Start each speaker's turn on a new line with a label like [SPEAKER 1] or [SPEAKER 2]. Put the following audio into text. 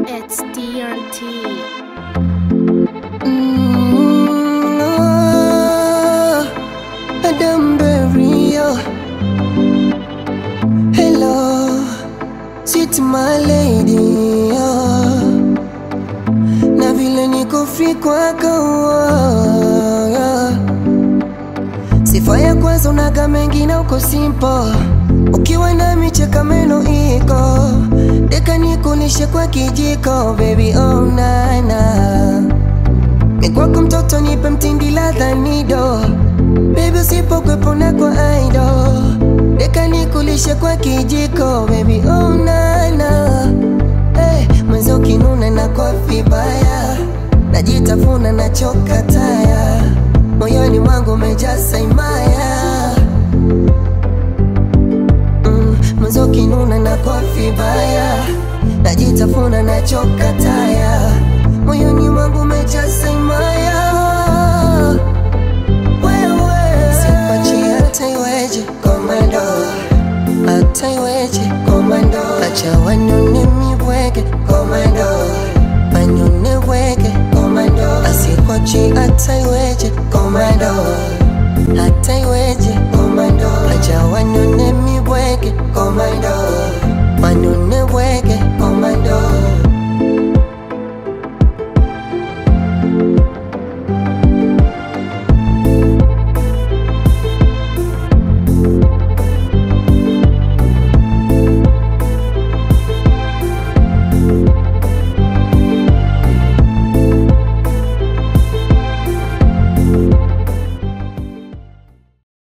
[SPEAKER 1] It's DRT.
[SPEAKER 2] Mm, oh, Adam Berio. Hello, sweet my lady. Oh. Na vile niko free kwako oh. Sifa ya kwanza unaga mengi na uko simple Ukiwa nami cheka meno iko Deka nikulishe kwa kijiko baby oh nana ni kwako mtoto nipe mtindi ladha nido Baby usipokwepo na kwa aido Deka nikulishe kwa kijiko baby oh nana hey, Mwenzo kinuna na kwa vibaya Najitafuna na choka taya Moyoni mwangu umejaa imaya mm, Mwenzo kinuna na kwa vibaya Najitafuna na choka taya Moyoni mwangu umejaa imaya Wewe Sipachi hata iweje komando hata iweje komando acha wanyone mibwege komando wanyone bwege komando asikwachi hata iweje komando hata iweje komando acha wanyone mibwege